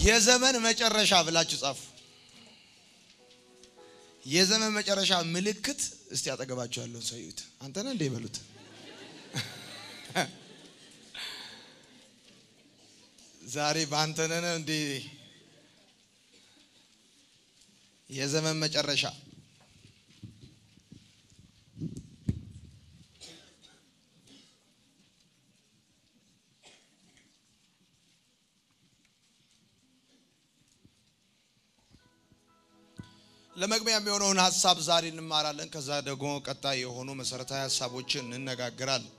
የዘመን መጨረሻ ብላችሁ ጻፉ። የዘመን መጨረሻ ምልክት እስቲ አጠገባችሁ ያለውን ሰው ይዩት። አንተ ነህ እንደ ይበሉት። ዛሬ በአንተ ነህ እንዴ? የዘመን መጨረሻ ለመግቢያ የሚሆነውን ሀሳብ ዛሬ እንማራለን። ከዛ ደግሞ ቀጣይ የሆኑ መሰረታዊ ሀሳቦችን እንነጋገራለን።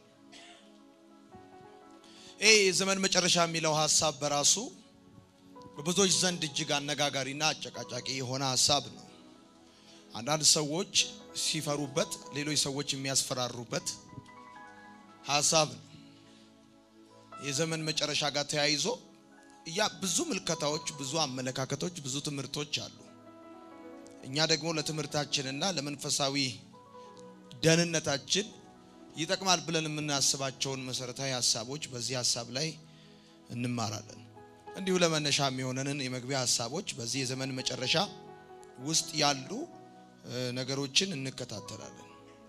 ይህ የዘመን መጨረሻ የሚለው ሀሳብ በራሱ በብዙዎች ዘንድ እጅግ አነጋጋሪና አጨቃጫቂ የሆነ ሀሳብ ነው። አንዳንድ ሰዎች ሲፈሩበት፣ ሌሎች ሰዎች የሚያስፈራሩበት ሀሳብ ነው። የዘመን መጨረሻ ጋር ተያይዞ ያ ብዙ ምልከታዎች፣ ብዙ አመለካከቶች፣ ብዙ ትምህርቶች አሉ። እኛ ደግሞ ለትምህርታችንና ለመንፈሳዊ ደህንነታችን ይጠቅማል ብለን የምናስባቸውን መሰረታዊ ሀሳቦች በዚህ ሀሳብ ላይ እንማራለን። እንዲሁ ለመነሻ የሚሆነንን የመግቢያ ሀሳቦች በዚህ የዘመን መጨረሻ ውስጥ ያሉ ነገሮችን እንከታተላለን።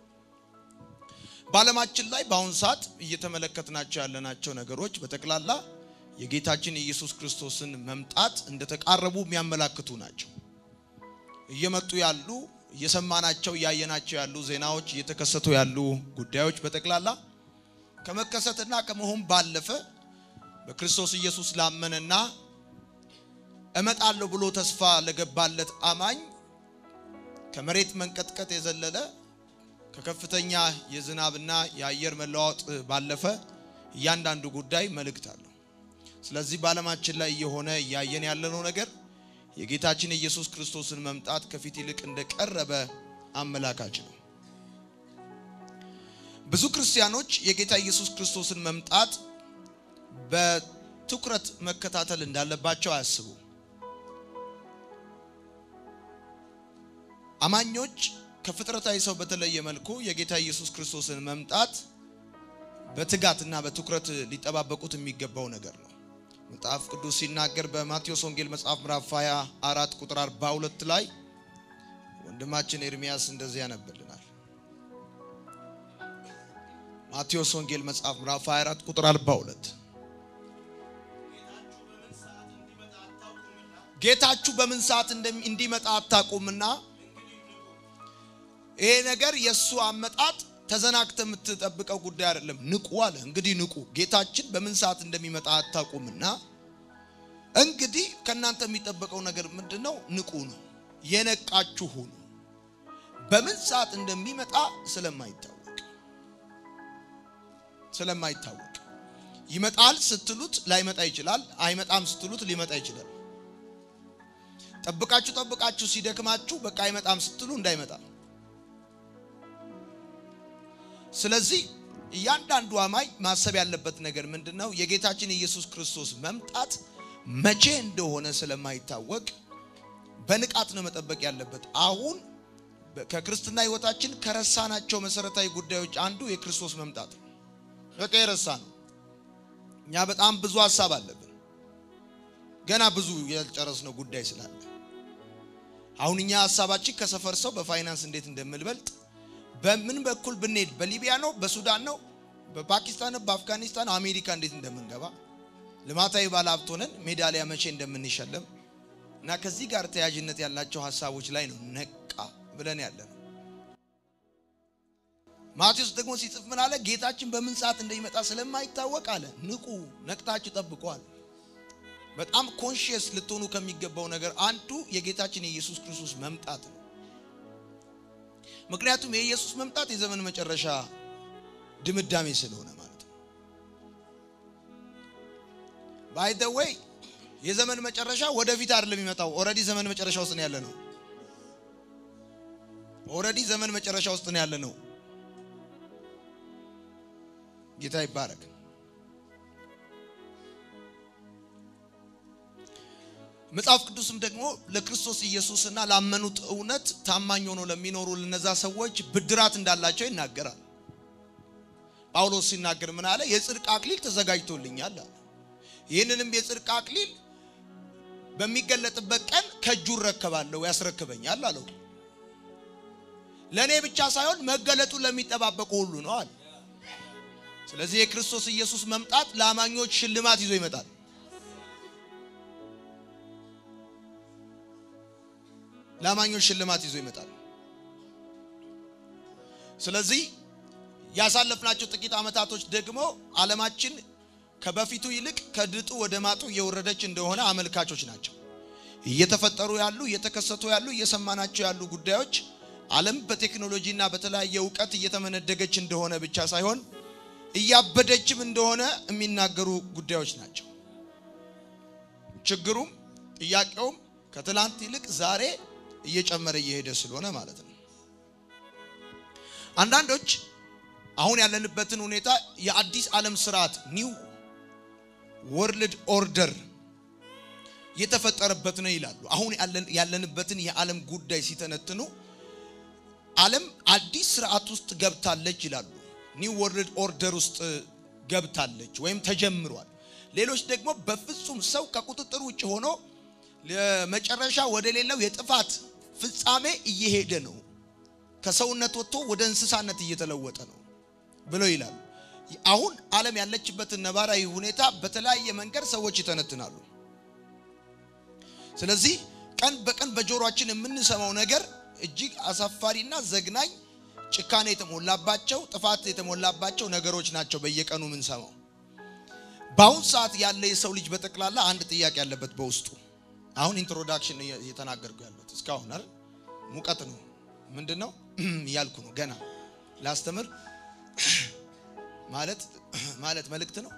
በዓለማችን ላይ በአሁኑ ሰዓት እየተመለከትናቸው ያለናቸው ነገሮች በጠቅላላ የጌታችን የኢየሱስ ክርስቶስን መምጣት እንደተቃረቡ የሚያመላክቱ ናቸው። እየመጡ ያሉ እየሰማናቸው እያየናቸው ያሉ ዜናዎች እየተከሰቱ ያሉ ጉዳዮች በጠቅላላ ከመከሰትና ከመሆን ባለፈ በክርስቶስ ኢየሱስ ላመነና እመጣለሁ ብሎ ተስፋ ለገባለት አማኝ ከመሬት መንቀጥቀጥ የዘለለ ከከፍተኛ የዝናብና የአየር መለዋወጥ ባለፈ እያንዳንዱ ጉዳይ መልእክት አለው። ስለዚህ በዓለማችን ላይ እየሆነ እያየን ያለነው ነገር የጌታችን የኢየሱስ ክርስቶስን መምጣት ከፊት ይልቅ እንደቀረበ አመላካች ነው። ብዙ ክርስቲያኖች የጌታ ኢየሱስ ክርስቶስን መምጣት በትኩረት መከታተል እንዳለባቸው አያስቡ። አማኞች ከፍጥረታዊ ሰው በተለየ መልኩ የጌታ ኢየሱስ ክርስቶስን መምጣት በትጋትና በትኩረት ሊጠባበቁት የሚገባው ነገር ነው። መጽሐፍ ቅዱስ ሲናገር በማቴዎስ ወንጌል መጽሐፍ ምዕራፍ 24 ቁጥር 42 ላይ ወንድማችን ኤርሚያስ እንደዚህ ያነብልናል። ማቴዎስ ወንጌል መጽሐፍ ምዕራፍ 24 ቁጥር 42 ጌታችሁ በምን ሰዓት እንዲመጣ አታውቁምና ይሄ ነገር የእሱ አመጣጥ ተዘናግተ የምትጠብቀው ጉዳይ አይደለም። ንቁ አለ። እንግዲህ ንቁ፣ ጌታችን በምን ሰዓት እንደሚመጣ አታውቁምና እንግዲህ ከእናንተ የሚጠበቀው ነገር ምንድን ነው? ንቁ ነው። የነቃችሁ ሁኑ። በምን ሰዓት እንደሚመጣ ስለማይታወቅ ስለማይታወቅ ይመጣል ስትሉት ላይመጣ ይችላል። አይመጣም ስትሉት ሊመጣ ይችላል። ጠብቃችሁ ጠብቃችሁ ሲደክማችሁ በቃ አይመጣም ስትሉ እንዳይመጣ ስለዚህ እያንዳንዱ አማኝ ማሰብ ያለበት ነገር ምንድን ነው? የጌታችን የኢየሱስ ክርስቶስ መምጣት መቼ እንደሆነ ስለማይታወቅ በንቃት ነው መጠበቅ ያለበት። አሁን ከክርስትና ሕይወታችን ከረሳናቸው መሰረታዊ ጉዳዮች አንዱ የክርስቶስ መምጣት ነው። በቃ የረሳ ነው። እኛ በጣም ብዙ ሀሳብ አለብን፣ ገና ብዙ ያልጨረስነው ጉዳይ ስላለ አሁን እኛ ሀሳባችን ከሰፈር ሰው በፋይናንስ እንዴት እንደምንበልጥ በምን በኩል ብንሄድ በሊቢያ ነው፣ በሱዳን ነው፣ በፓኪስታን ነው፣ በአፍጋኒስታን አሜሪካ እንዴት እንደምንገባ ልማታዊ ባለሀብት ሆነን ሜዳሊያ መቼ እንደምንሸለም እና ከዚህ ጋር ተያያዥነት ያላቸው ሀሳቦች ላይ ነው ነቃ ብለን ያለ ነው። ማቴዎስ ደግሞ ሲጽፍ ምን አለ? ጌታችን በምን ሰዓት እንደሚመጣ ስለማይታወቅ አለ ንቁ፣ ነቅታችሁ ጠብቀዋል። በጣም ኮንሽየስ ልትሆኑ ከሚገባው ነገር አንዱ የጌታችን የኢየሱስ ክርስቶስ መምጣት ነው። ምክንያቱም የኢየሱስ መምጣት የዘመን መጨረሻ ድምዳሜ ስለሆነ ማለት ነው። ባይ ዘ ዌይ የዘመን መጨረሻ ወደፊት አይደለም የሚመጣው። ኦልሬዲ ዘመን መጨረሻ ውስጥ ነው ያለ ነው። ኦልሬዲ ዘመን መጨረሻ ውስጥ ነው ያለ ነው። ጌታ ይባረክ። መጽሐፍ ቅዱስም ደግሞ ለክርስቶስ ኢየሱስና ላመኑት እውነት ታማኝ ሆኖ ለሚኖሩ ለነዛ ሰዎች ብድራት እንዳላቸው ይናገራል። ጳውሎስ ሲናገር ምን አለ? የጽድቅ አክሊል ተዘጋጅቶልኛል አለ። ይህንንም የጽድቅ አክሊል በሚገለጥበት ቀን ከእጁ እረከባለሁ ያስረክበኛል አለው። ለእኔ ብቻ ሳይሆን መገለጡ ለሚጠባበቁ ሁሉ ነው አለ። ስለዚህ የክርስቶስ ኢየሱስ መምጣት ለአማኞች ሽልማት ይዞ ይመጣል። ለአማኞች ሽልማት ይዞ ይመጣል። ስለዚህ ያሳለፍናቸው ጥቂት ዓመታቶች ደግሞ ዓለማችን ከበፊቱ ይልቅ ከድጡ ወደ ማጡ እየወረደች እንደሆነ አመልካቾች ናቸው። እየተፈጠሩ ያሉ እየተከሰቱ ያሉ እየሰማናቸው ያሉ ጉዳዮች ዓለም በቴክኖሎጂና በተለያየ እውቀት እየተመነደገች እንደሆነ ብቻ ሳይሆን እያበደችም እንደሆነ የሚናገሩ ጉዳዮች ናቸው። ችግሩም ጥያቄውም ከትላንት ይልቅ ዛሬ እየጨመረ እየሄደ ስለሆነ ማለት ነው። አንዳንዶች አሁን ያለንበትን ሁኔታ የአዲስ ዓለም ስርዓት ኒው ወርልድ ኦርደር የተፈጠረበት ነው ይላሉ። አሁን ያለንበትን የዓለም ጉዳይ ሲተነትኑ ዓለም አዲስ ስርዓት ውስጥ ገብታለች ይላሉ። ኒው ወርልድ ኦርደር ውስጥ ገብታለች ወይም ተጀምሯል። ሌሎች ደግሞ በፍጹም ሰው ከቁጥጥር ውጭ ሆኖ ለመጨረሻ ወደ ሌላው የጥፋት ፍጻሜ እየሄደ ነው፣ ከሰውነት ወጥቶ ወደ እንስሳነት እየተለወጠ ነው ብለው ይላሉ። አሁን ዓለም ያለችበትን ነባራዊ ሁኔታ በተለያየ መንገድ ሰዎች ይተነትናሉ። ስለዚህ ቀን በቀን በጆሮአችን የምንሰማው ነገር እጅግ አሳፋሪና ዘግናኝ ጭካኔ የተሞላባቸው ጥፋት የተሞላባቸው ነገሮች ናቸው በየቀኑ የምንሰማው። በአሁን ሰዓት ያለ የሰው ልጅ በጠቅላላ አንድ ጥያቄ ያለበት በውስጡ አሁን ኢንትሮዳክሽን እየተናገርኩ ያለሁት እስካሁን አይደል ሙቀት ነው ምንድን ነው እያልኩ ነው ገና ላስተምር ማለት ማለት መልእክት ነው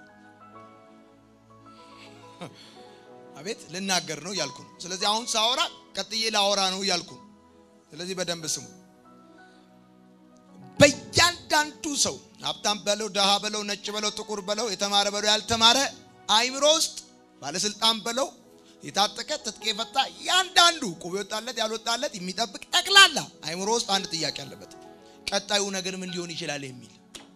አቤት ልናገር ነው እያልኩ ነው ስለዚህ አሁን ሳወራ ቀጥዬ ላወራ ነው እያልኩ ነው ስለዚህ በደንብ ስሙ በእያንዳንዱ ሰው ሀብታም በለው ደሃ በለው ነጭ በለው ጥቁር በለው የተማረ በለው ያልተማረ አይምሮ ውስጥ ባለስልጣን በለው የታጠቀ ትጥቅ የፈታ ያንዳንዱ ቁብ የወጣለት ያልወጣለት የሚጠብቅ ጠቅላላ አይምሮ ውስጥ አንድ ጥያቄ አለበት። ቀጣዩ ነገር ምን ሊሆን ይችላል የሚል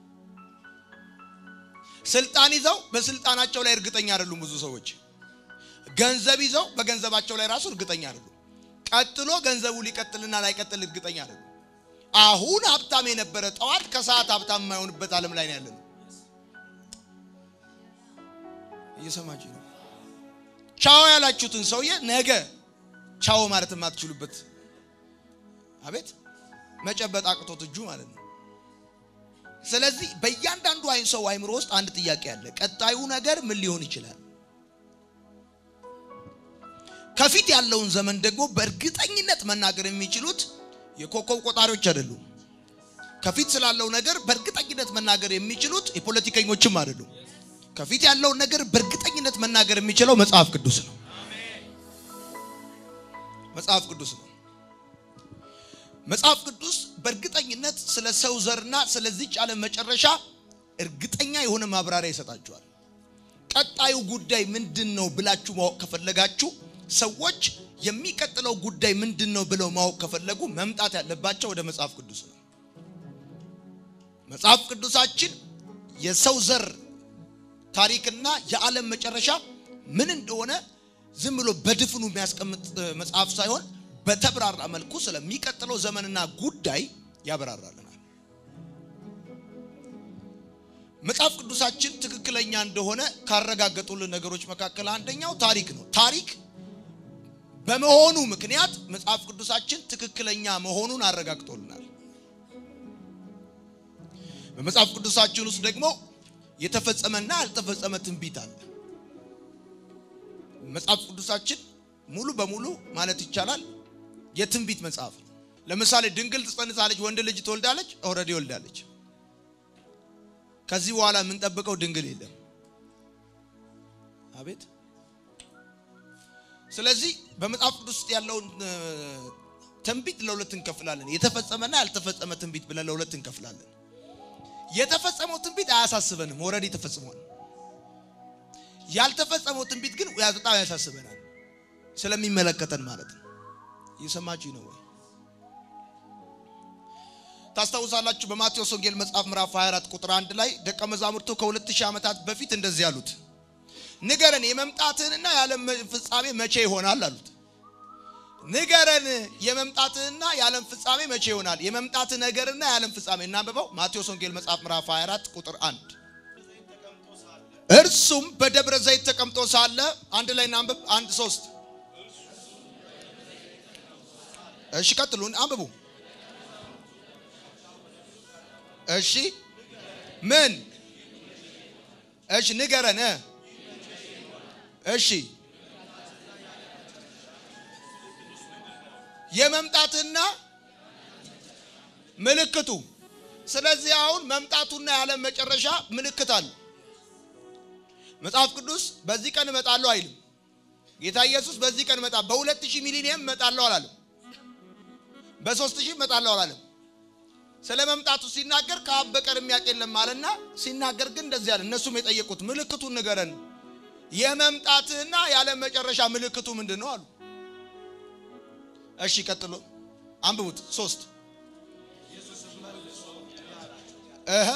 ስልጣን ይዘው በስልጣናቸው ላይ እርግጠኛ አይደሉም። ብዙ ሰዎች ገንዘብ ይዘው በገንዘባቸው ላይ ራሱ እርግጠኛ አይደሉም። ቀጥሎ ገንዘቡ ሊቀጥልና ላይቀጥል እርግጠኛ አይደሉም። አሁን ሀብታም የነበረ ጠዋት ከሰዓት ሀብታም የማይሆንበት ዓለም ላይ ነው ያለነው። እየሰማችሁ ነው። ቻው ያላችሁትን ሰውዬ ነገ ቻው ማለት የማትችሉበት አቤት መጨበጥ አቅቶት እጁ ማለት ነው። ስለዚህ በእያንዳንዱ አይን ሰው አይምሮ ውስጥ አንድ ጥያቄ አለ። ቀጣዩ ነገር ምን ሊሆን ይችላል? ከፊት ያለውን ዘመን ደግሞ በእርግጠኝነት መናገር የሚችሉት የኮከብ ቆጣሪዎች አይደሉም። ከፊት ስላለው ነገር በእርግጠኝነት መናገር የሚችሉት የፖለቲከኞችም አይደሉም። ከፊት ያለውን ነገር በእርግጠኝነት መናገር የሚችለው መጽሐፍ ቅዱስ ነው። መጽሐፍ ቅዱስ ነው። መጽሐፍ ቅዱስ በእርግጠኝነት ስለ ሰው ዘርና ስለዚች ዓለም መጨረሻ እርግጠኛ የሆነ ማብራሪያ ይሰጣችኋል። ቀጣዩ ጉዳይ ምንድን ነው ብላችሁ ማወቅ ከፈለጋችሁ ሰዎች የሚቀጥለው ጉዳይ ምንድን ነው ብለው ማወቅ ከፈለጉ መምጣት ያለባቸው ወደ መጽሐፍ ቅዱስ ነው። መጽሐፍ ቅዱሳችን የሰው ዘር ታሪክና የዓለም መጨረሻ ምን እንደሆነ ዝም ብሎ በድፍኑ የሚያስቀምጥ መጽሐፍ ሳይሆን በተብራራ መልኩ ስለሚቀጥለው ዘመንና ጉዳይ ያብራራልናል። መጽሐፍ ቅዱሳችን ትክክለኛ እንደሆነ ካረጋገጡልን ነገሮች መካከል አንደኛው ታሪክ ነው። ታሪክ በመሆኑ ምክንያት መጽሐፍ ቅዱሳችን ትክክለኛ መሆኑን አረጋግጦልናል። በመጽሐፍ ቅዱሳችን ውስጥ ደግሞ የተፈጸመና ያልተፈጸመ ትንቢት አለ። መጽሐፍ ቅዱሳችን ሙሉ በሙሉ ማለት ይቻላል የትንቢት መጽሐፍ ነው። ለምሳሌ ድንግል ትጸንሳለች፣ ወንድ ልጅ ትወልዳለች። ኦልሬዲ ወልዳለች። ከዚህ በኋላ የምንጠብቀው ድንግል የለም። አቤት። ስለዚህ በመጽሐፍ ቅዱስ ውስጥ ያለውን ትንቢት ለሁለት እንከፍላለን። የተፈጸመና ያልተፈጸመ ትንቢት ብለን ለሁለት እንከፍላለን። የተፈጸመው ትንቢት አያሳስበንም፣ ኦልሬዲ ተፈጽሟል። ያልተፈጸመው ትንቢት ግን በጣም ያሳስበናል፣ ስለሚመለከተን ማለት ነው። እየሰማችሁ ነው ወይ? ታስታውሳላችሁ። በማቴዎስ ወንጌል መጽሐፍ ምዕራፍ 24 ቁጥር 1 ላይ ደቀ መዛሙርቱ ከሁለት ሺህ ዓመታት በፊት እንደዚህ ያሉት ንገረን የመምጣትህንና የዓለም ፍጻሜ መቼ ይሆናል አሉት። ንገረን የመምጣትህና የዓለም ፍጻሜ መቼ ይሆናል? የመምጣትህ ነገርና የዓለም ፍጻሜ እናንብበው። ማቴዎስ ወንጌል መጽሐፍ ምዕራፍ 24 ቁጥር 1 እርሱም በደብረ ዘይት ተቀምጦ ሳለ አንድ ላይ እናንብብ። አንድ ሶስት እሺ፣ ቀጥሉን አንብቡ። እሺ ምን? እሺ ንገረን። እሺ የመምጣትና ምልክቱ። ስለዚህ አሁን መምጣቱና የዓለም መጨረሻ ምልክት አለ። መጽሐፍ ቅዱስ በዚህ ቀን እመጣለሁ አይልም። ጌታ ኢየሱስ በዚህ ቀን እመጣ በሁለት ሺህ ሚሊኒየም እመጣለሁ አላለም። በሶስት ሺህ እመጣለሁ አላለም። ስለ መምጣቱ ሲናገር ከአብ በቀር የሚያውቅ የለም አለና ሲናገር ግን እንደዚህ አለ። እነሱም የጠየቁት ምልክቱን ንገረን፣ የመምጣትህና የዓለም መጨረሻ ምልክቱ ምንድን ነው አሉ። እሺ ቀጥሎ አንብቡት። ሶስት እህ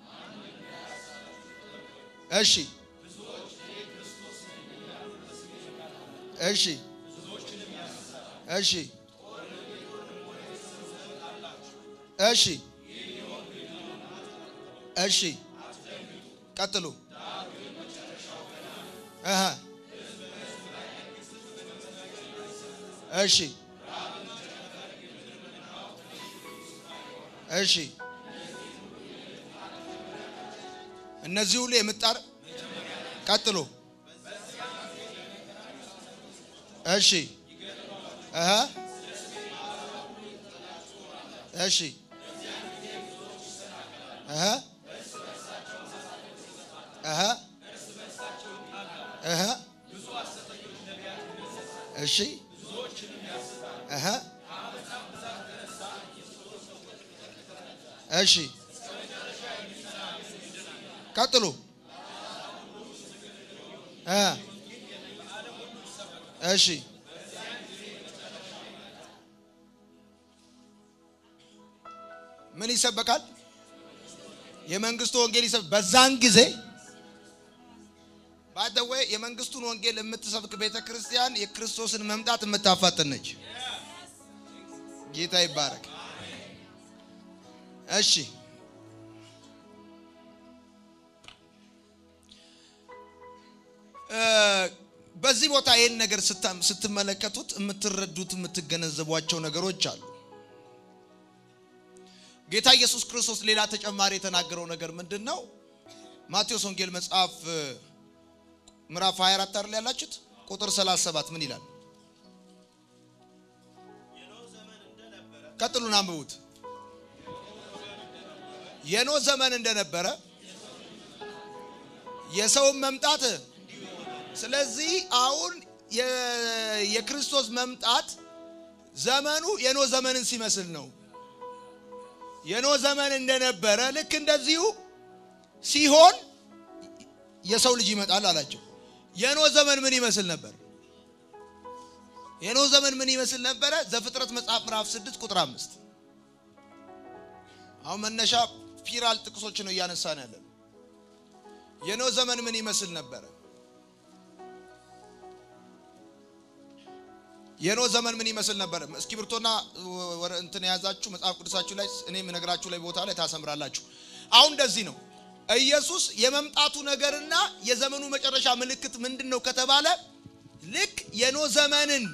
እሺ እሺ እሺ እሺ እሺ ቀጥሉ። እህ እሺ እሺ እነዚህ ሁሉ የምጣር ቀጥሎ እሺ እህ እሺ እህ እህ እህ እሺ እህ እሺ ቀጥሉ እ እሺ ምን ይሰበካል? የመንግስቱ ወንጌል ይሰበክ። በዛን ጊዜ ባደወ የመንግስቱን ወንጌል የምትሰብክ ቤተ ክርስቲያን የክርስቶስን መምጣት የምታፋጥን ነች። ጌታ ይባረክ። እሺ በዚህ ቦታ ይህን ነገር ስትመለከቱት የምትረዱት የምትገነዘቧቸው ነገሮች አሉ። ጌታ ኢየሱስ ክርስቶስ ሌላ ተጨማሪ የተናገረው ነገር ምንድን ነው? ማቴዎስ ወንጌል መጽሐፍ ምዕራፍ 24 አይደል ያላችሁት? ቁጥር 37 ምን ይላል? ቀጥሉን አንብቡት። የኖህ ዘመን እንደነበረ የሰውን መምጣት ስለዚህ አሁን የክርስቶስ መምጣት ዘመኑ የኖህ ዘመንን ሲመስል ነው። የኖህ ዘመን እንደነበረ ልክ እንደዚሁ ሲሆን የሰው ልጅ ይመጣል አላቸው። የኖህ ዘመን ምን ይመስል ነበር? የኖህ ዘመን ምን ይመስል ነበረ? ዘፍጥረት መጽሐፍ ምዕራፍ 6 ቁጥር 5 አሁን መነሻ ፒራል ጥቅሶች ነው እያነሳን ያለን። የኖህ ዘመን ምን ይመስል ነበረ? የኖህ ዘመን ምን ይመስል ነበር? እስክሪብቶና እንትን የያዛችሁ መጽሐፍ ቅዱሳችሁ ላይ እኔ የምነግራችሁ ላይ ቦታ ላይ ታሰምራላችሁ። አሁን እንደዚህ ነው። ኢየሱስ የመምጣቱ ነገርና የዘመኑ መጨረሻ ምልክት ምንድን ነው ከተባለ ልክ የኖህ ዘመንን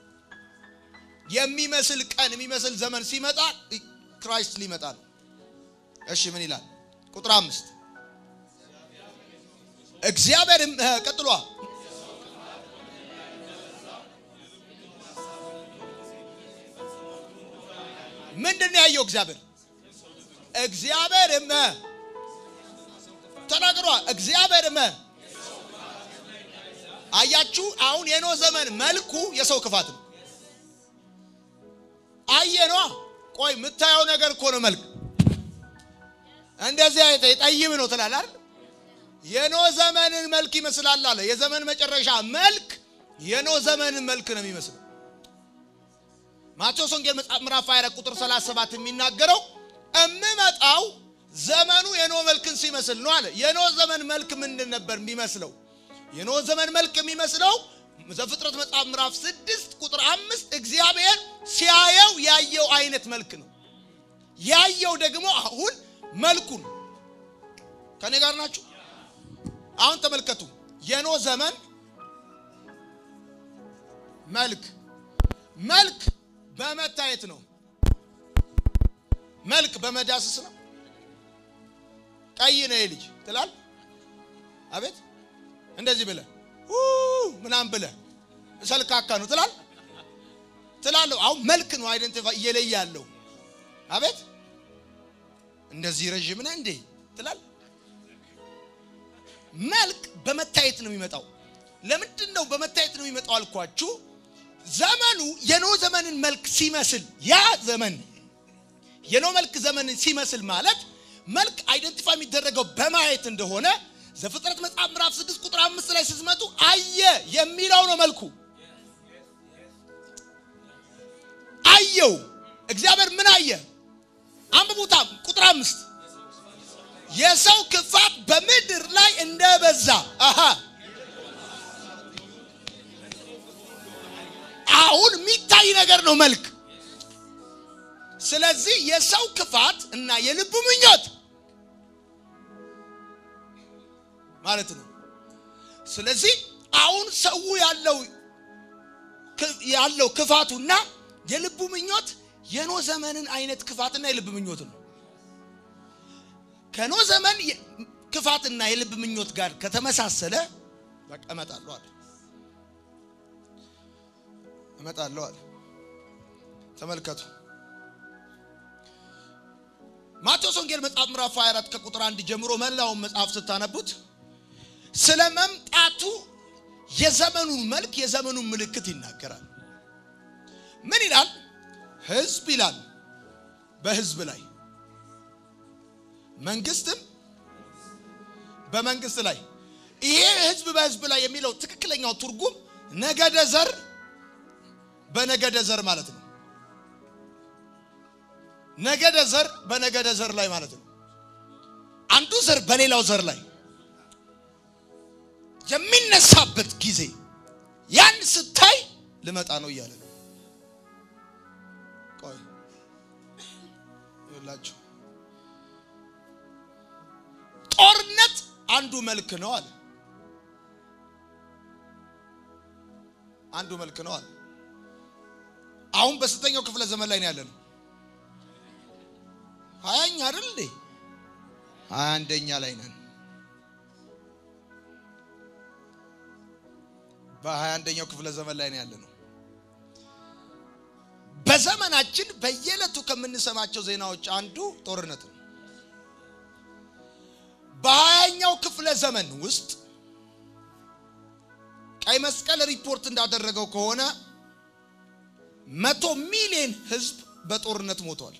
የሚመስል ቀን የሚመስል ዘመን ሲመጣ ክራይስት ሊመጣ ነው። እሺ ምን ይላል? ቁጥር አምስት እግዚአብሔርም ቀጥሏ ምንድን ነው ያየው? እግዚአብሔር እግዚአብሔርም ተናግሯ እግዚአብሔርም አያችሁ። አሁን የኖህ ዘመን መልኩ የሰው ክፋት ነው። አየኗ ቆይ የምታየው ነገር እኮ ነው መልክ እንደዚህ አይተ የጠይም ነው ትላለህ አይደል? የኖህ ዘመንን መልክ ይመስላል አለ። የዘመን መጨረሻ መልክ የኖህ ዘመንን መልክ ነው የሚመስለው። ማቴዎስ ወንጌል መጽሐፍ ምዕራፍ 24 ቁጥር 37 የሚናገረው እምመጣው ዘመኑ የኖህ መልክን ሲመስል ነው አለ። የኖህ ዘመን መልክ ምንድን ነበር የሚመስለው? የኖህ ዘመን መልክ የሚመስለው ዘፍጥረት መጽሐፍ ምዕራፍ ስድስት ቁጥር አምስት እግዚአብሔር ሲያየው ያየው አይነት መልክ ነው። ያየው ደግሞ አሁን መልኩን ከኔ ጋር ናችሁ? አሁን ተመልከቱ። የኖህ ዘመን መልክ መልክ በመታየት ነው። መልክ በመዳሰስ ነው። ቀይ ነው የልጅ ትላል። አቤት እንደዚህ ብለህ ምናምን ብለህ ሰልካካ ነው ትላል ትላለህ። አሁን መልክ ነው አይደንቲፋይ እየለየ ያለው አቤት እንደዚህ ረዥም ነህ እንዴ ትላል። መልክ በመታየት ነው የሚመጣው። ለምንድን ነው በመታየት ነው የሚመጣው አልኳችሁ? ዘመኑ የኖህ ዘመንን መልክ ሲመስል ያ ዘመን የኖህ መልክ ዘመንን ሲመስል ማለት መልክ አይደንቲፋይ የሚደረገው በማየት እንደሆነ ዘፍጥረት መጽሐፍ ምዕራፍ 6 ቁጥር 5 ላይ ስትመጡ አየ የሚለው ነው መልኩ። አየው እግዚአብሔር ምን አየ? አንብቡታ ቁጥር አምስት የሰው ክፋት በምድር ላይ እንደበዛ አሃ አሁን የሚታይ ነገር ነው መልክ። ስለዚህ የሰው ክፋት እና የልቡ ምኞት ማለት ነው። ስለዚህ አሁን ሰው ያለው ያለው ክፋቱና የልቡ ምኞት የኖህ ዘመንን አይነት ክፋትና የልብ ምኞት ነው። ከኖህ ዘመን ክፋትና የልብ ምኞት ጋር ከተመሳሰለ በቃ እመጣለሁ አለ እመጣለሁ አለ። ተመልከቱ ማቴዎስ ወንጌል መጽሐፍ ምዕራፍ 24 ከቁጥር አንድ ጀምሮ መላውን መጽሐፍ ስታነቡት ስለ መምጣቱ የዘመኑን መልክ የዘመኑን ምልክት ይናገራል። ምን ይላል? ሕዝብ ይላል በሕዝብ ላይ መንግስትም በመንግስት ላይ። ይሄ ሕዝብ በሕዝብ ላይ የሚለው ትክክለኛው ትርጉም ነገደ ዘር በነገደ ዘር ማለት ነው። ነገደ ዘር በነገደ ዘር ላይ ማለት ነው። አንዱ ዘር በሌላው ዘር ላይ የሚነሳበት ጊዜ ያን ስታይ ልመጣ ነው እያለ ነው። ቆይ ይላችሁ ጦርነት አንዱ መልክ ነው አለ። አንዱ መልክ ነው አለ። አሁን በስንተኛው ክፍለ ዘመን ላይ ነው ያለ ነው? ሀያኛ አይደል እንዴ? ሀያ አንደኛ ላይ ነን። በሀያ አንደኛው ክፍለ ዘመን ላይ ነው ያለ ነው። በዘመናችን በየዕለቱ ከምንሰማቸው ዜናዎች አንዱ ጦርነት ነው። በሀያኛው ክፍለ ዘመን ውስጥ ቀይ መስቀል ሪፖርት እንዳደረገው ከሆነ መቶ ሚሊዮን ሕዝብ በጦርነት ሞቷል።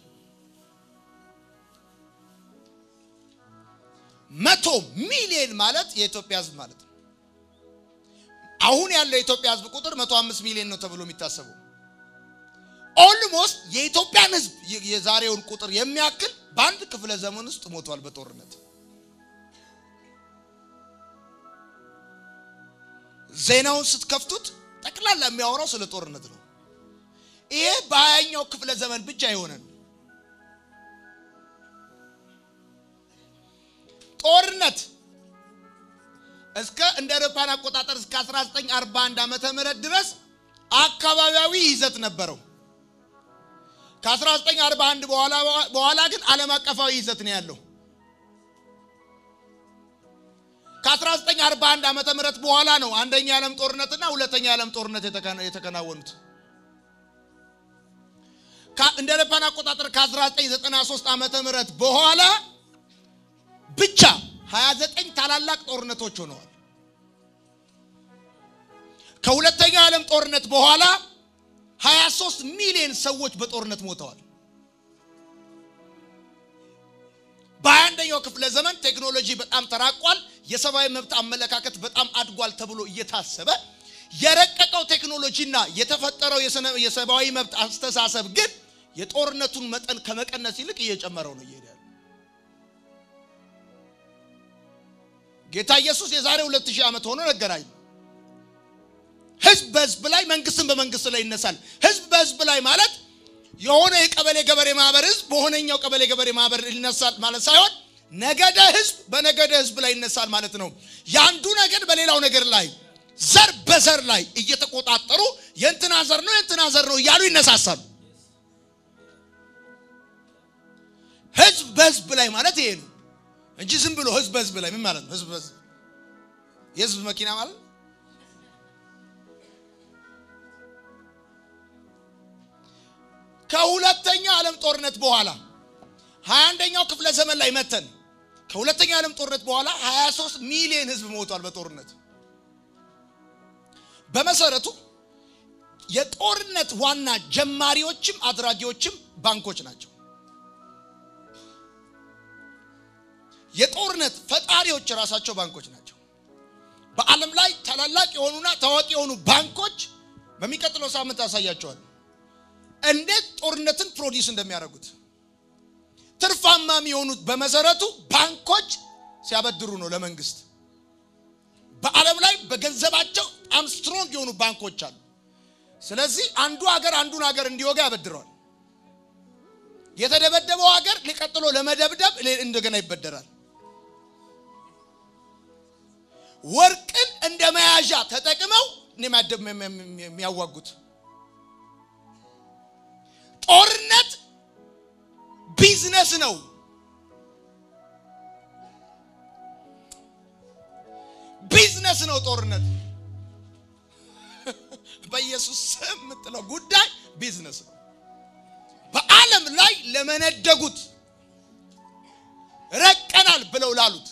መቶ ሚሊዮን ማለት የኢትዮጵያ ሕዝብ ማለት ነው። አሁን ያለው የኢትዮጵያ ሕዝብ ቁጥር መቶ አምስት ሚሊዮን ነው ተብሎ የሚታሰበው ኦልሞስት የኢትዮጵያን ሕዝብ የዛሬውን ቁጥር የሚያክል በአንድ ክፍለ ዘመን ውስጥ ሞቷል በጦርነት። ዜናውን ስትከፍቱት ጠቅላላ የሚያወራው ስለ ጦርነት ነው። ይሄ በሀያኛው ክፍለ ዘመን ብቻ የሆነ ነው። ጦርነት እስከ እንደ አውሮፓውያን አቆጣጠር እስከ 1941 ዓመተ ምህረት ድረስ አካባቢያዊ ይዘት ነበረው። ከ1941 በኋላ በኋላ ግን ዓለም አቀፋዊ ይዘት ነው ያለው። ከ1941 ዓመተ ምህረት በኋላ ነው አንደኛ የዓለም ጦርነትና ሁለተኛ የዓለም ጦርነት የተከናወኑት። እንደ አውሮፓውያን አቆጣጠር ከ1993 ዓመተ ምህረት በኋላ ብቻ 29 ታላላቅ ጦርነቶች ሆነዋል። ከሁለተኛው የዓለም ጦርነት በኋላ 23 ሚሊዮን ሰዎች በጦርነት ሞተዋል። በአንደኛው ክፍለ ዘመን ቴክኖሎጂ በጣም ተራቋል። የሰብአዊ መብት አመለካከት በጣም አድጓል ተብሎ እየታሰበ የረቀቀው ቴክኖሎጂና የተፈጠረው የሰብአዊ መብት አስተሳሰብ ግን የጦርነቱን መጠን ከመቀነስ ይልቅ እየጨመረው ነው እየሄደ ያለው። ጌታ ኢየሱስ የዛሬ ሁለት ሺህ ዓመት ሆኖ ነገራኝ። ህዝብ በህዝብ ላይ መንግስትን በመንግስት ላይ ይነሳል። ህዝብ በህዝብ ላይ ማለት የሆነ የቀበሌ ገበሬ ማህበር ህዝብ በሆነኛው ቀበሌ ገበሬ ማህበር ይነሳል ማለት ሳይሆን ነገደ ህዝብ በነገደ ህዝብ ላይ ይነሳል ማለት ነው። የአንዱ ነገድ በሌላው ነገድ ላይ ዘር በዘር ላይ እየተቆጣጠሩ የእንትና ዘር ነው የእንትና ዘር ነው እያሉ ይነሳሳሉ። ህዝብ በህዝብ ላይ ማለት ይሄ ነው እንጂ ዝም ብሎ ህዝብ በህዝብ ላይ ምን ማለት ነው? ህዝብ በህዝብ የህዝብ መኪና ማለት ከሁለተኛው ዓለም ጦርነት በኋላ ሀያ አንደኛው ክፍለ ዘመን ላይ መተን ከሁለተኛው ዓለም ጦርነት በኋላ 23 ሚሊዮን ህዝብ ሞቷል በጦርነት በመሰረቱ የጦርነት ዋና ጀማሪዎችም አድራጊዎችም ባንኮች ናቸው። የጦርነት ፈጣሪዎች ራሳቸው ባንኮች ናቸው። በዓለም ላይ ታላላቅ የሆኑና ታዋቂ የሆኑ ባንኮች በሚቀጥለው ሳምንት አሳያቸዋል። እንዴት ጦርነትን ፕሮዲስ እንደሚያደርጉት ትርፋማ የሚሆኑት በመሰረቱ ባንኮች ሲያበድሩ ነው ለመንግስት። በዓለም ላይ በገንዘባቸው በጣም ስትሮንግ የሆኑ ባንኮች አሉ። ስለዚህ አንዱ ሀገር አንዱን ሀገር እንዲወጋ ያበድረዋል። የተደበደበው ሀገር ሊቀጥሎ ለመደብደብ እንደገና ይበደራል። ወርቅን እንደ መያዣ ተጠቅመው የሚያዋጉት ጦርነት ቢዝነስ ነው። ቢዝነስ ነው ጦርነት። በኢየሱስ ስም የምጥለው ጉዳይ ቢዝነስ ነው። በዓለም ላይ ለመነደጉት ረቀናል ብለው ላሉት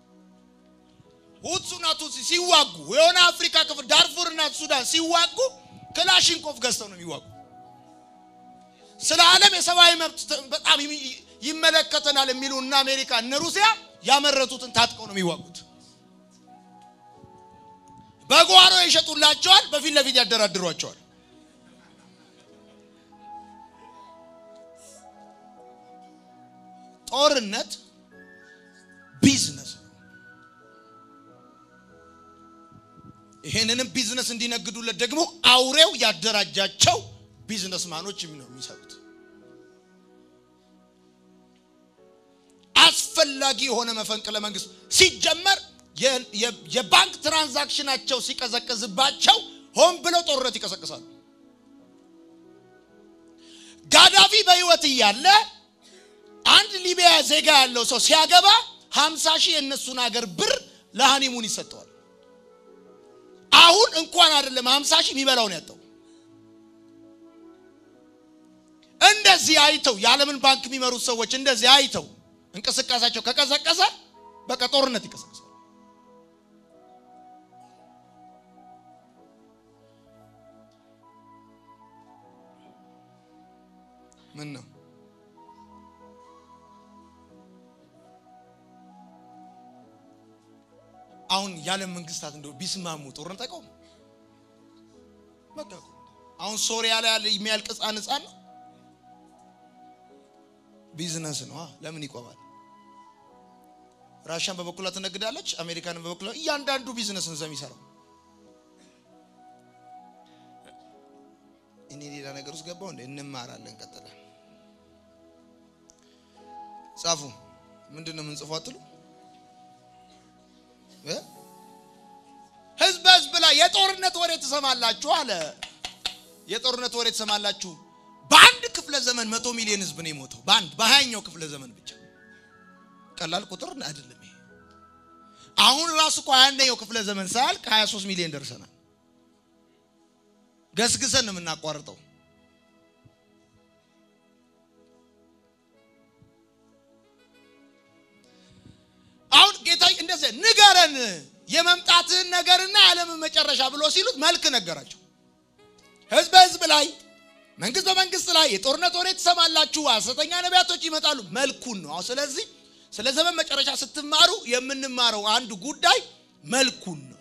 ሁቱና ቱትሲ ሲዋጉ የሆነ አፍሪካ ክፍል ዳርፉርና ሱዳን ሲዋጉ ክላሽንኮቭ ገዝተው ነው የሚዋጉ። ስለ ዓለም የሰብአዊ መብት በጣም ይመለከተናል የሚሉ እነ አሜሪካ እነ ሩሲያ ያመረቱትን ታጥቀው ነው የሚዋጉት። በጓሮ ይሸጡላቸዋል፣ በፊት ለፊት ያደራድሯቸዋል። ጦርነት ቢዝነስ ነው። ይሄንንም ቢዝነስ እንዲነግዱለት ደግሞ አውሬው ያደራጃቸው ቢዝነስማኖች ነው የሚሰሩት። አስፈላጊ የሆነ መፈንቅለ መንግስት ሲጀመር የባንክ ትራንዛክሽናቸው ሲቀዘቅዝባቸው ሆን ብለው ጦርነት ይቀሰቅሳሉ። ጋዳፊ በህይወት እያለ አንድ ሊቢያ ዜጋ ያለው ሰው ሲያገባ ሀምሳ ሺህ የእነሱን ሀገር ብር ለሃኒሙን ይሰጠዋል። አሁን እንኳን አይደለም ሀምሳ ሺህ የሚበላውን ያጣው እንደዚህ አይተው የዓለምን ባንክ የሚመሩት ሰዎች እንደዚህ አይተው እንቅስቃሴያቸው ከቀዘቀዘ በቃ ጦርነት ይቀሰቅሳል። ምን ነው አሁን የዓለም መንግስታት እንደው ቢስማሙ ጦርነት አይቆም። በቃ አሁን ሶሪያ ላይ ያለ የሚያልቅ ህፃን ህፃን ነው ቢዝነስ ነው። ለምን ይቆማል? ራሽያን በበኩሏ ትነግዳለች፣ አሜሪካንን በበኩሏ እያንዳንዱ ቢዝነስ ነው የሚሰራው። እኔ ሌላ ነገር ውስጥ ገባው እንደ እንማራለን። ቀጥለን ጻፉ። ምንድን ነው የምንጽፈው አትሉ? ህዝብ ህዝብ ላይ የጦርነት ወሬ ትሰማላችሁ አለ። የጦርነት ወሬ ትሰማላችሁ። በአንድ ክፍለ ዘመን መቶ ሚሊዮን ህዝብ ነው የሞተው። በአንድ በሀያኛው ክፍለ ዘመን ብቻ ቀላል ቁጥር አይደለም ይሄ። አሁን ራሱ እኮ ሀያኛው ክፍለ ዘመን ሳያልቅ 23 ሚሊዮን ደርሰናል። ገስግሰን ነው የምናቋርጠው። አሁን ጌታ እንደዚህ ንገረን የመምጣትህን ነገርና የዓለምን መጨረሻ ብሎ ሲሉት መልክ ነገራቸው። ህዝብ በህዝብ ላይ መንግስት በመንግስት ላይ የጦርነት ወሬ ትሰማላችሁ፣ ሐሰተኛ ነቢያቶች ይመጣሉ። መልኩን ነው። ስለዚህ ስለ ዘመን መጨረሻ ስትማሩ የምንማረው አንዱ ጉዳይ መልኩን ነው።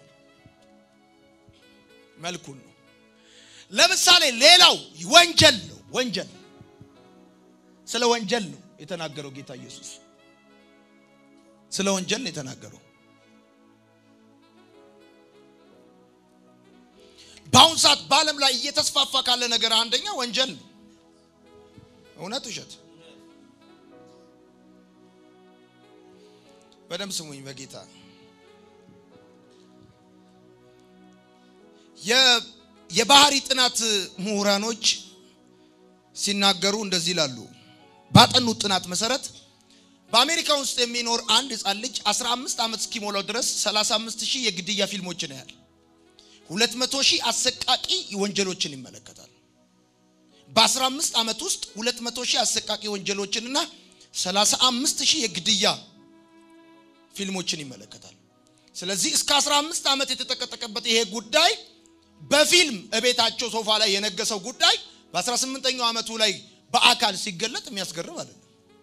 መልኩን ነው። ለምሳሌ ሌላው ወንጀል ነው። ወንጀል ስለ ወንጀል ነው የተናገረው ጌታ ኢየሱስ። ስለ ወንጀል ነው የተናገረው። በአሁን ሰዓት በዓለም ላይ እየተስፋፋ ካለ ነገር አንደኛ ወንጀል ነው። እውነት ውሸት? በደንብ ስሙኝ በጌታ የባህሪ ጥናት ምሁራኖች ሲናገሩ እንደዚህ ይላሉ። ባጠኑት ጥናት መሰረት በአሜሪካ ውስጥ የሚኖር አንድ ህፃን ልጅ 15 ዓመት እስኪሞላው ድረስ 35 ሺህ የግድያ ፊልሞችን ያያል። 200 ሺህ አሰቃቂ ወንጀሎችን ይመለከታል። በ15 ዓመት ውስጥ 200 ሺህ አሰቃቂ ወንጀሎችንና 35 ሺህ የግድያ ፊልሞችን ይመለከታል። ስለዚህ እስከ 15 ዓመት የተጠቀጠቀበት ይሄ ጉዳይ በፊልም እቤታቸው ሶፋ ላይ የነገሰው ጉዳይ በ18ኛው ዓመቱ ላይ በአካል ሲገለጥ የሚያስገርም አይደለም።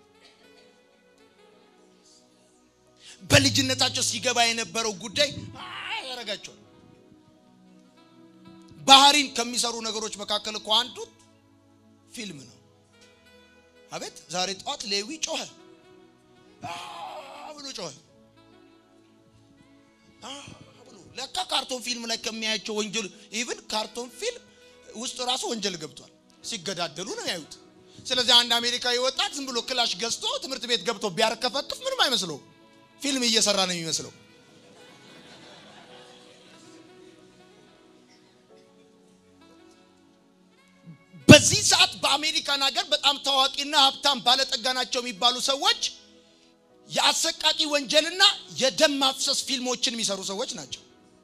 በልጅነታቸው ሲገባ የነበረው ጉዳይ ያደርጋቸዋል። ባህሪን ከሚሰሩ ነገሮች መካከል እኮ አንዱ ፊልም ነው። አቤት ዛሬ ጠዋት ሌዊ ጮኸ ብሎ ጮኸ ብሎ ለካ ካርቶን ፊልም ላይ ከሚያያቸው ወንጀል ኢቭን ካርቶን ፊልም ውስጥ ራሱ ወንጀል ገብቷል። ሲገዳደሉ ነው ያዩት። ስለዚህ አንድ አሜሪካዊ ወጣት ዝም ብሎ ክላሽ ገዝቶ ትምህርት ቤት ገብቶ ቢያርከፈክፍ ምንም አይመስለው። ፊልም እየሰራ ነው የሚመስለው። በዚህ ሰዓት በአሜሪካን ሀገር በጣም ታዋቂና ሀብታም ባለጠጋ ናቸው የሚባሉ ሰዎች የአሰቃቂ ወንጀልና የደም ማፍሰስ ፊልሞችን የሚሰሩ ሰዎች ናቸው።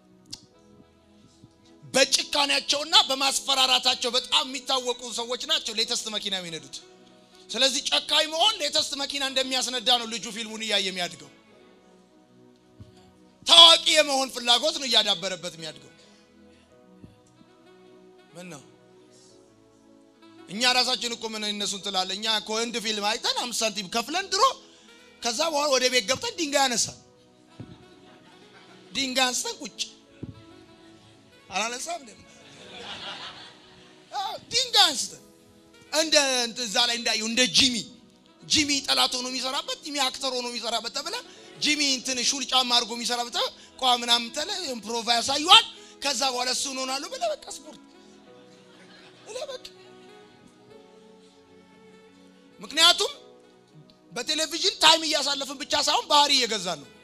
በጭካኔያቸውና በማስፈራራታቸው በጣም የሚታወቁ ሰዎች ናቸው። ሌተስት መኪና የሚነዱት። ስለዚህ ጨካኝ መሆን ሌተስት መኪና እንደሚያስነዳ ነው ልጁ ፊልሙን እያየ የሚያድገው። ታዋቂ የመሆን ፍላጎት ነው እያዳበረበት የሚያድገው። ምን ነው እኛ ራሳችን እኮ ምን እነሱን ትላለ። እኛ ከወንድ ፊልም አይተን አምስት ሳንቲም ከፍለን ድሮ ከዛ በኋላ ወደ ቤት ገብተን ድንጋይ አነሳን። ድንጋይ አንስተን ቁጭ አላነሳም እንደ ድንጋይ አንስተን እንደ እዛ ላይ እንዳየው እንደ ጂሚ ጂሚ ጠላት ሆኖ የሚሰራበት ጂሚ አክተር ሆኖ የሚሰራበት ተብለ ጂሚ እንትን ሹል ጫማ አድርጎ የሚሰራበት ቋ ምናምን ተለ ኢምፕሮቫ ያሳዩዋል። ከዛ በኋላ እሱ እንሆናለሁ ብለህ በቃ ስፖርት ብለህ በቃ ምክንያቱም በቴሌቪዥን ታይም እያሳለፍን ብቻ ሳይሆን ባህሪ እየገዛን ነው።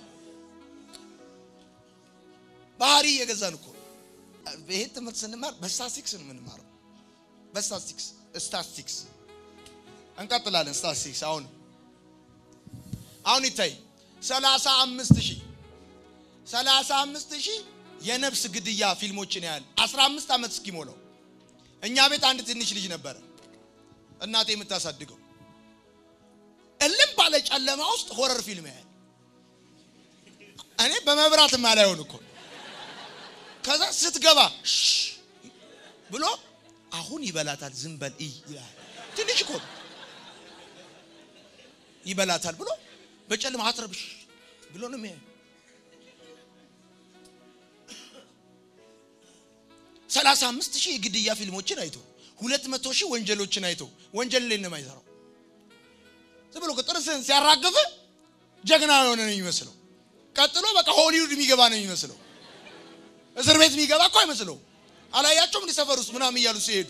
ባህሪ እየገዛን እኮ ይሄን ትምህርት ስንማር በስታስቲክስ ነው የምንማረው። በስታስቲክስ ስታስቲክስ እንቀጥላለን። ስታስቲክስ አሁን አሁን ይታይ ሰላሳ አምስት ሺህ ሰላሳ አምስት ሺህ የነፍስ ግድያ ፊልሞችን ያህል አስራ አምስት ዓመት እስኪሞላው እኛ ቤት አንድ ትንሽ ልጅ ነበረ እናቴ የምታሳድገው እልም ባለ ጨለማ ውስጥ ሆረር ፊልም ያህል እኔ በመብራት ማላየውን እኮ ከዛ ስትገባ ብሎ አሁን ይበላታል፣ ዝም በል እይ ይላል። ትንሽ እኮ ይበላታል ብሎ በጨለማ አትረብሽ ብሎ ነው የሚያየው። ሰላሳ አምስት ሺህ የግድያ ፊልሞችን አይቶ ሁለት መቶ ሺህ ወንጀሎችን አይቶ ወንጀል ላይ ነው የማይሰራው። ዝም ብሎ ጥርስን ሲያራግፍ ጀግና የሆነ ነው የሚመስለው። ቀጥሎ በቃ ሆሊውድ የሚገባ ነው የሚመስለው። እስር ቤት የሚገባ እኮ አይመስለው። አላያቸውም እንዲህ ሰፈር ውስጥ ምናምን እያሉ ሲሄዱ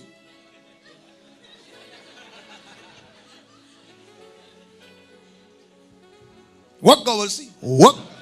ወጋው በልሲ ወግ